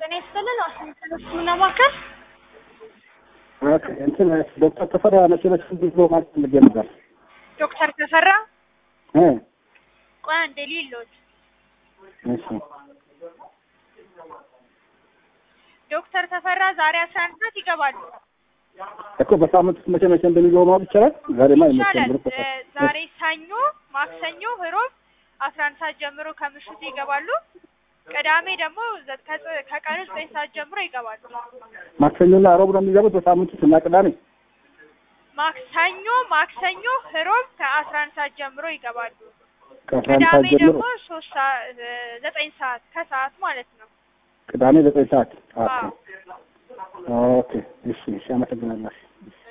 ጤና ይስጥልን። ዋሽንግተን ሕክምና ማዕከል ኦኬ እንትን ዶክተር ተፈራ መቼ መቼ እንዲህ ብሎ ማለት ፈልጌ ነበር ዶክተር ተፈራ እ ቆይ አንዴ ሊሎት እሺ ዶክተር ተፈራ ዛሬ አስራ አንድ ሰዓት ይገባሉ። እኮ በሳምንት ውስጥ መቼ መቼ እንደሚገቡ ማወቅ ይቻላል። ዛሬማ አይመቸም ይቻላል። ብሎ እ ዛሬ ሰኞ፣ ማክሰኞ፣ ህሮብ አስራ አንድ ሰዓት ጀምሮ ከምሽቱ ይገባሉ። ቅዳሜ ደግሞ ዘ- ከጽ- ከቀኑ ዘጠኝ ሰዓት ጀምሮ ይገባሉ። ማክሰኞና ሮብ ነው የሚገቡት በሳምንት ውስጥ እና ቅዳሜ ማክሰኞ፣ ማክሰኞ፣ ህሮብ ከአስራ አንድ ሰዓት ጀምሮ ይገባሉ። ከአስራ አንድ ሰዓት ቅዳሜ ጀምሮ ደግሞ ሶስት ሰዓት እ ዘጠኝ ሰዓት ከሰዓት ማለት ነው። ቅዳሜ ዘጠኝ ሰዓት ኦኬ አዎ ኦኬ እሺ እሺ አመሰግናለሁ